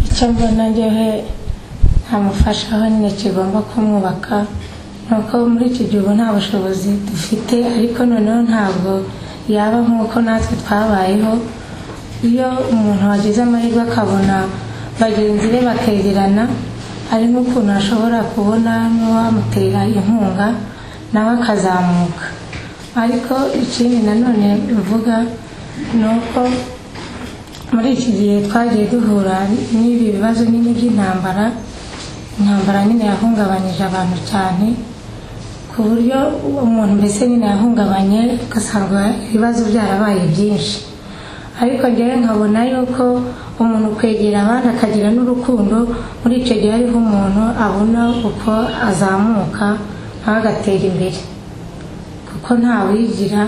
icyo mbona njyewe ntamufasha aho nyine kigomba kumwubaka ni uko muri iki gihe ubu nta bushobozi dufite ariko noneho ntabwo yaba nk'uko natwe twabayeho iyo umuntu wagize amahirwe akabona bagenzi be bakegerana hari n'ukuntu ashobora kubona n'uwamutera inkunga nawe akazamuka ariko ikindi nanone mvuga ni uko muri iki gihe twagiye duhura n'ibi bibazo nyine by'intambara intambara nyine yahungabanyije abantu cyane ku buryo umuntu mbese nyine yahungabanye ugasanga ibibazo byarabaye byinshi ariko njyewe nkabona yuko umuntu kwegera abandi akagira n'urukundo muri icyo gihe ariho umuntu abona uko azamuka nawe agatera imbere kuko ntawigira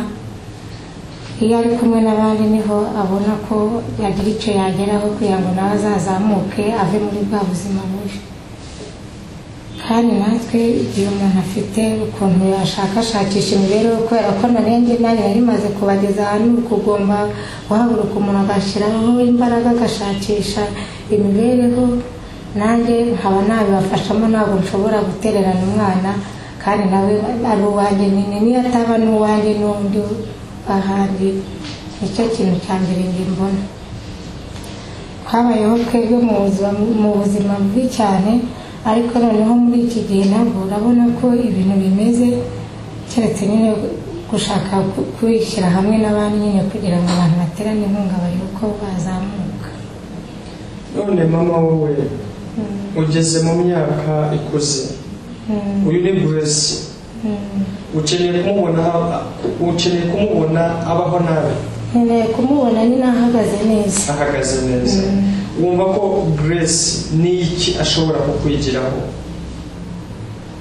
iyo ari kumwe n'abandi niho abona ko yagira icyo yageraho kugira ngo nawe azazamuke ave muri bwa buzima bubi kandi natwe igihe umuntu afite ukuntu yashakashakisha imibereho kubera ko nanjye nanjye yari imaze kubageza ahantu kugomba guhaguruka umuntu agashyiraho imbaraga agashakisha imibereho nanjye nkaba nabibafashamo ntabwo nshobora gutererana umwana kandi nawe ari uwanjye nyine niyo ataba n'uwanjye n'undi ahandi nicyo kintu cya mbere njye mbona habayeho twebwe mu buzima bubi cyane ariko noneho muri iki gihe ntabwo urabona ko ibintu bimeze keretse nyine gushaka kwishyira hamwe n'abandi nyine kugira ngo abantu baterane inkunga barebe uko bazamuka none mama wowe ugeze mu myaka ikuze uyu ni buresi ukeneye kumubona ukeneye kumubona abaho nabi nkeneye kumubona nyine ahagaze neza ahagaze neza wumva ko grace n'iki ashobora kukwigiraho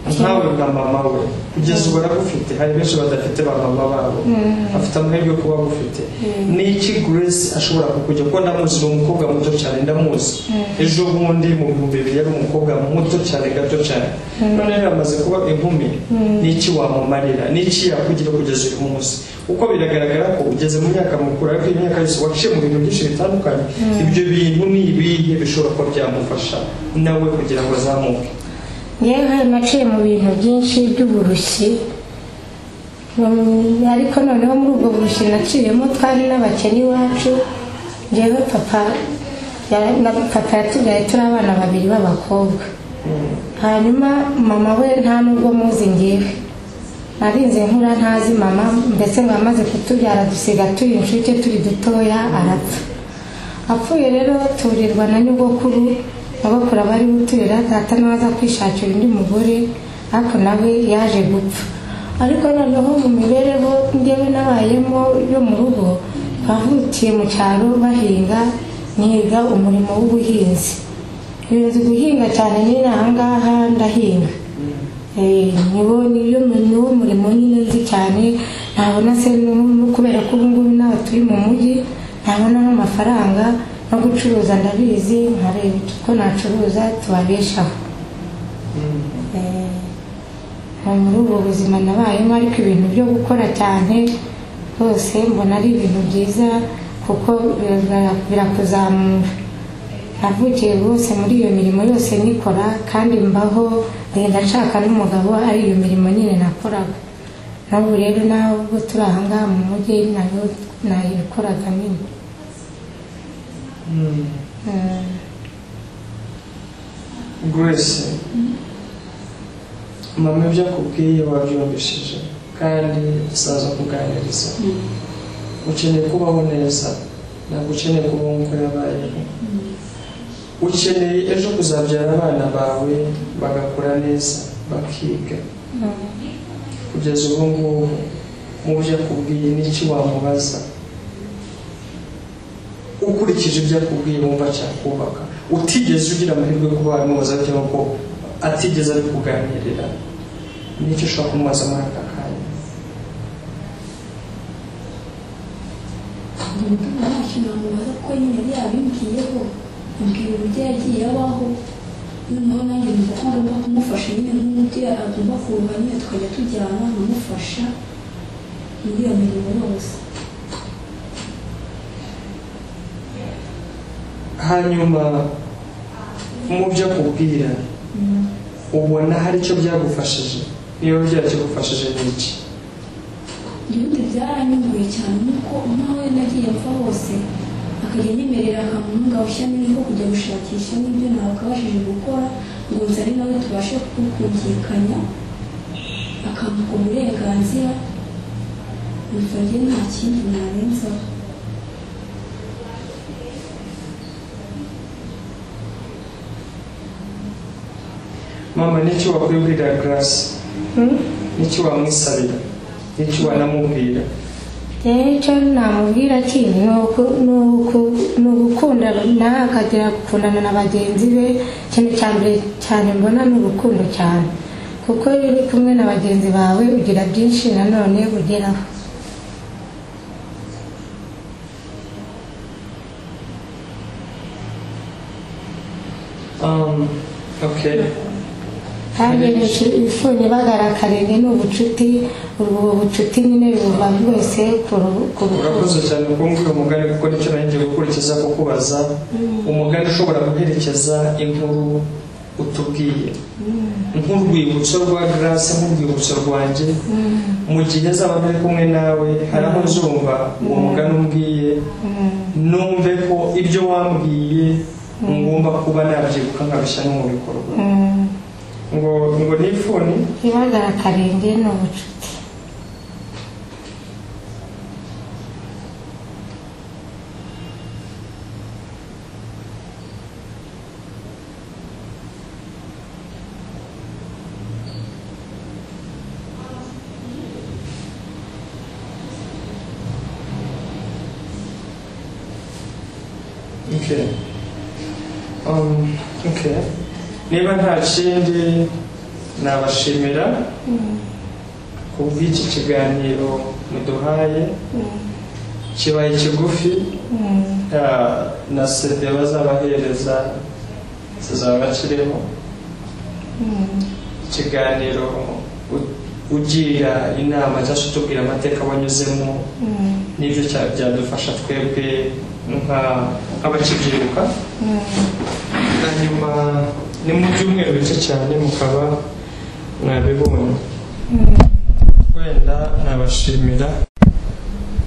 nkawe nka mama we kugeza ubu aragufite hari benshi badafite ba mama babo afite amahirwe yo kuba agufite n'iki grace ashobora kukujya kuko ndamuzi ni umukobwa muto cyane ndamuzi ejo bundi mu bihumbi bibiri yari umukobwa muto cyane gato cyane none rero amaze kuba inkumi n'iki wamumarira n'iki yakugira kugeza uyu munsi kuko biragaragara ko ugeze mu myaka mukuru ariko iyi myaka yose waciye mu bintu byinshi bitandukanye ibyo bintu ni ibihe bishobora kuba byamufasha nawe kugira ngo azamuke yewe naciye mu bintu byinshi by'uburushyi Mm, ariko noneho muri ubwo burushyi naciyemo twari n'abakene iwacu njyewe papa ya- na papa yatubyaye turi abana babiri b'abakobwa hanyuma mama we nta nubwo muzi ngewe narinze nkura ntazi mama mbese ngo yamaze kutubyara dusiga turi inshuke turi dutoya arapfa apfuye rero turirwa na nyogokuru nyogokuru aba ari guturira data nawe aza kwishakira undi mugore ariko nawe yaje gupfa ariko noneho mu mibereho njyewe nabayemo yo mu rugo bavukiye mu cyaro bahinga niga umurimo w'ubuhinzi nzi guhinga cyane nyine ahangaha ndahinga Eh, niwo niyo niwo murimo nyine nzi cyane ntabona se n'ubu- kubera ko ubu ngubu nawe turi mu mujyi ntabona n'amafaranga no gucuruza ndabizi nkareba ko nacuruza tubabeshaho Eh, ni muri ubwo buzima nabayemo ariko ibintu byo gukora cyane rwose mbona ari ibintu byiza kuko bira- birakuzamura navukiye rwose muri iyo mirimo yose nikora kandi mbaho ngenda nshaka n'umugabo ari iyo mirimo nyine nakoraga n'ubu rero nawe ubwo turi ahangaha mu mujyi nayo nayikoraga nyine Mm. grace mama ibyo akubwiye wabyumvishije kandi saza kuganiriza ukeneye kubaho neza ntabwo ukeneye kubaho nk'uko yabayeho ukeneye ejo kuzabyara abana bawe bagakura neza bakiga kugeza ubu ngubu mu byo akubwiye n'iki wamubaza ukurikije ibyo akubwiye wumva cyakubaka utigeze ugira amahirwe yo kuba wamubaza cyangwa ko atigeze ari kuganirira n'icyo ushobora kumubaza muri aka kanya umutima ntakintu wamubaza kuko nyine yari yabimbwiyeho ambwira uburyo yagiye abaho noneho nanjye numva ko ngomba kumufasha nyine nk'undi agomba kuruha nyine tukajya tujyana nkamufasha muri iyo mirimo yose hanyuma mu byo akubwira ubona hari icyo byagufashije niba byakigufashije ni iki ubundi byaranyunguye cyane nuko nkawe nagiye mfa hose akajya anyemerera akamuhunga ushyamo ingo kujya gushakisha n'ibyo ntabashije gukora ngo nze ari nawe tubashe kukumvikanya akampa uburenganzira bifabye nta kindi narenzaho mama n'icyo wakwibwirira garasi n'icyo wamwisabira n'icyo wanamubwira rero icyo namubwira ki ni uku- ni uku- ni ugukunda nawe akagera gukundana na bagenzi be ikintu cya mbere cyane mbona ni urukundo cyane kuko iyo uri kumwe na bagenzi bawe ugira byinshi nanone ugeraho Um, okay kandi ibifunye bagarakarenge ni ubucuti ubwo bucuti nyine buba bwose ku ru- ku rukundo urakoze cyane kumbwira umugani kuko nicyo nanjye gukurikiza kukubaza umugani ushobora guherekeza inkuru utubwiye nk'urwibutso rwa garasi nk'urwibutso rwanjye mu gihe azaba ari kumwe nawe hari aho nzumva uwo mugani umbwiye numve ko ibyo wambwiye ngomba kuba nabyibuka nkabishyira no mu bikorwa Mm. ngo ngo nifuni ibagarakarenge ni ubucuti Okay. Um, okay. Niba nta kindi nabashimira ku bw'iki kiganiro muduhaye kibaye kigufi ah, na sede bazabahereza zizaba kirimo ikiganiro u- ugira inama cyangwa se utubwira amateka wanyuzemo n'ibyo cya- byadufasha twebwe nka- nk'abakibyiruka hanyuma ni mu byumweru bike cyane mukaba mwabibonye wenda nabashimira